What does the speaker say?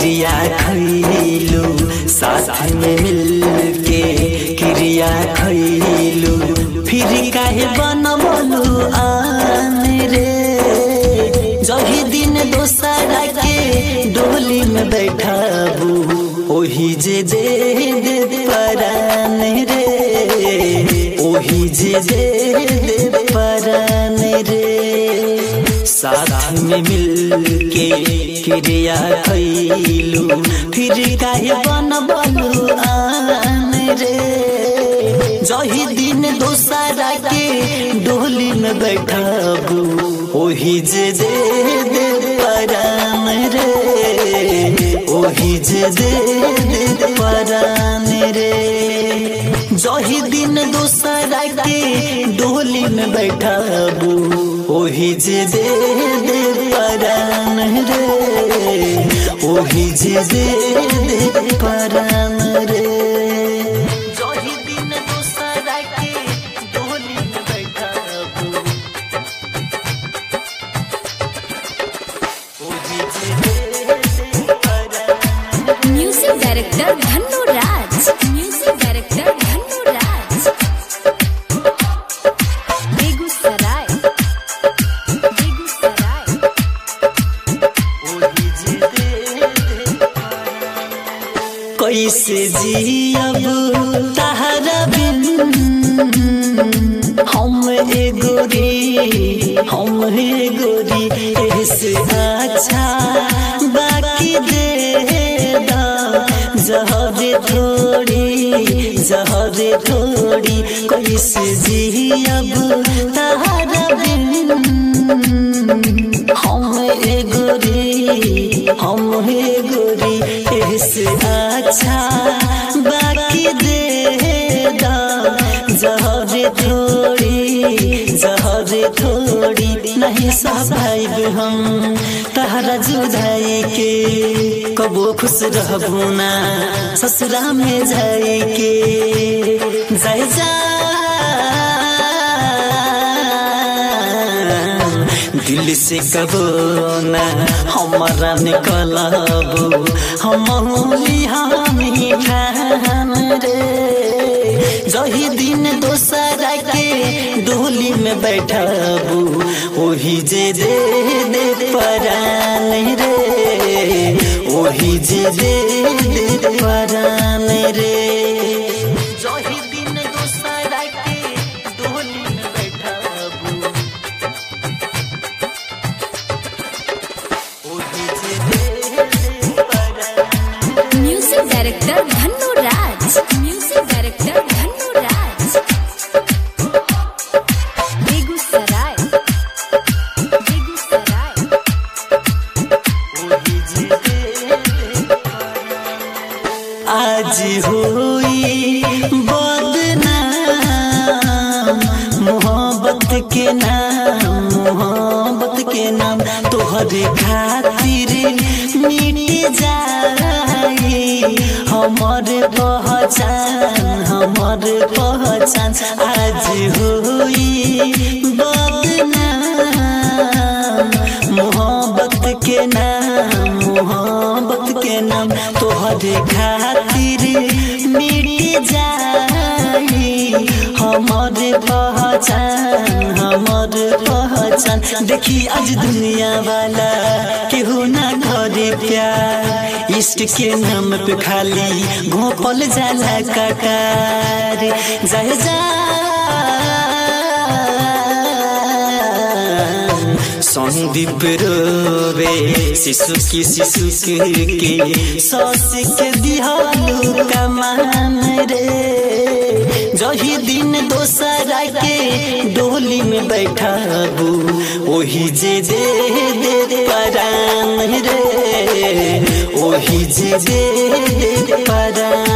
क्रिया खैलू साथ में मिल के क्रिया खैलू फिर काहे बनबलू आन रे जही दिन दोसरा के डोली में बैठाबू ओही जे दे दे परान रे ओही जे दे दे परान रे साथ में मिल के क्रिया खैलू फिर काहे बनबलू आन रे जही दिन दोसरा के डोली में बैठाबू ओही जे दे दे परान रे ओही जे दे दे परान रे जही दिन दोसरा के डोली में बैठाबू ओही जे दे दे परान रे ओही जे दे दे परान रे जही दिन दोसरा के डोली में बैठाबू ओही जे दे दे परान music director Dhanno Raj music director Dhanno Raj Begusarai Begusarai कैसे जियब तहरा बिन हम एगोरी हम एगोरी ऐसे अच्छा बाकी दे दा जहरे थोड़ी जहरे थोड़ी कैसे जियब तहरा बिन हम एगोरी हम एगोरी ऐसे अच्छा बाकी दे दा जहरे थोड़ी जहरे थोड़ी नहीं सहबाइब हम तहरा जुदाई के कबो खुश रहबू ना ससुरा में जाए के जाए जा दिल से कबो ना हमारा निकलबू हम हमी खान रे जही दिन दोसरा के डोली में बैठबू ओही जे दे दे परान रे ओही जे दे दे परान रे जही दिन दोसरा के डोली में बैठबू ओही जे दे दे परान music director Dhanno Raj music director Dhanno Raj Begusarai Begusarai आज होई बदनाम मोहब्बत के नाम मोहब्बत के नाम तोहरे खातिर मिट जाई हमर पहचान हमर पहचान आज होई बदनाम मोहब्बत के नाम मोहब्बत के नाम तोहरे खातिर मिट जाई हमर पहचान हमर पहचान देखी आज दुनिया वाला केहू ना घरे प्यार इष्ट के नाम पे खाली घोपल जाला कटार जाए जा संदीप रोवे शिशु की शिशु के सस के दिहालू कमान रे जही दिन दोसरा के डोली में बैठाबू ओही जे दे दे परान रे ओही जे दे दे परान